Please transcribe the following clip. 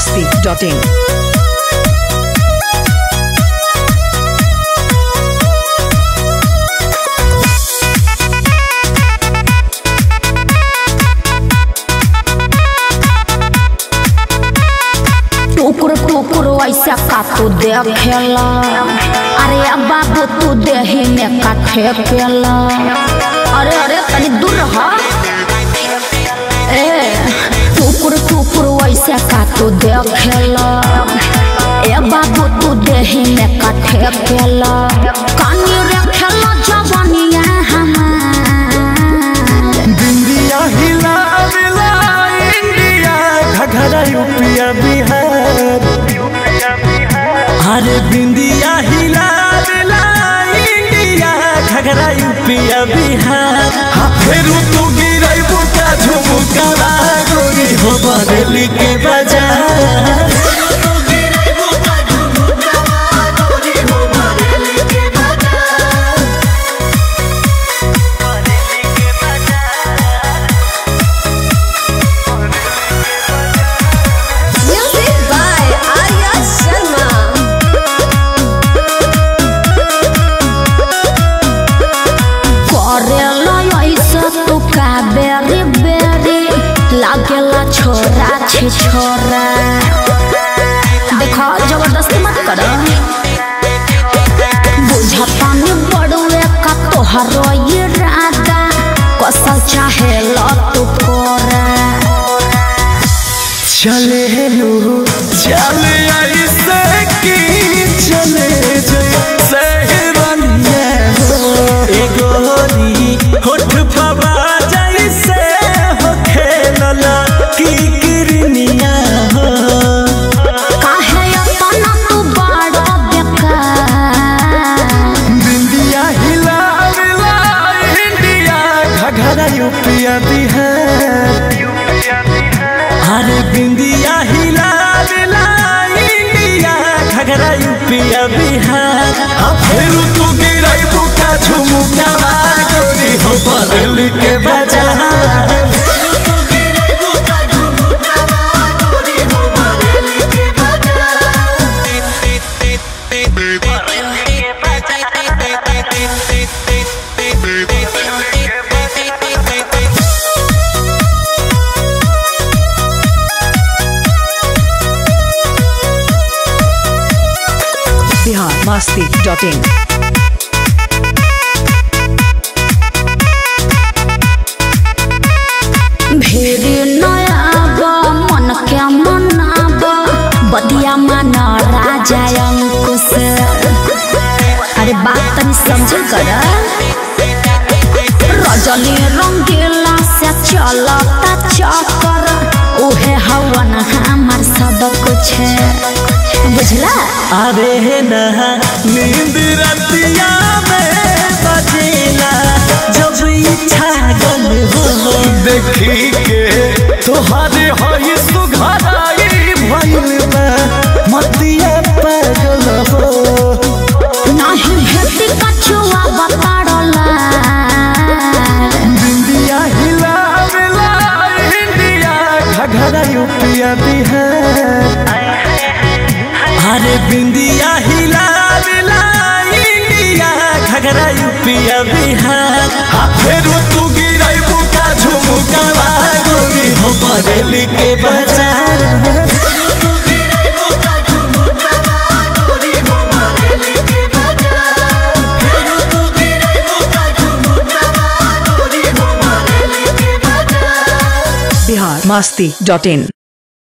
masti.in. टुकुर टुकुर ऐसा का तू देखेला अरे अब बाबू तू देही में का ठेकेला अरे अरे तनी दूर रह ए टुकुर टुकुर ऐसा का तू देखेला ए बाबू तू देही में का ठेकेला कानी रखेला जवानिया हमार बिंदिया हिला मिला इंडिया घघरा यूपिया बिहार अरे बिंदिया हिला मिला इंडिया घघरा यूपिया बिहार हाँ फेरू तू गिरई बुका झुमुका गोरी हो बदली के बाजार Music by Arya Sharma. करेला ऐसा तू का बेरी बेरी लागेला छोरा छे छोरा देखो जबरदस्ती मत करो बुझतानी बड़ुए का तोहरो ये राधा कसल चाहे लो तू कोरा चले लू चले ऐसे की चले जैसे हिरनिया हो ए गोरी होठ पवा जैसे हो खेलला की किरनिया हो काहे अपना तू बड़ा बेकार बिंदिया हिला मिला इंडिया घघरा यूपिया बिहार अरे बिंदिया हिला मिला इंडिया घघरा यूपिया बिहार हाँ फिर तू गिरई बुका झुमुका गोरी हो बदल के बाजार Bihar masti.in. भेरी नयाबा मन के मनाबा बदिया मन राजा अंकुश अरे बात तनी समझ कर रजनी रंगीला से चलता चक्कर उहे हवन हमार सब कुछ बुझला अरे नहा नींद रतिया में बजेला जब इच्छा गल हो देखी के तोहरे हई सुघराई भइल बा मतिया पागल हो नहीं भेटी कछुआ बताड़ला बिंदिया हिला मिला इंडिया घघरा यूपिया बिहार अरे बिंदिया हिला मिला इंडिया घघरा यूपिया बिहार हाँ फिर तू गिरई बुका झुमुका गोरी हो बदली के बाजार Bihar masti.in.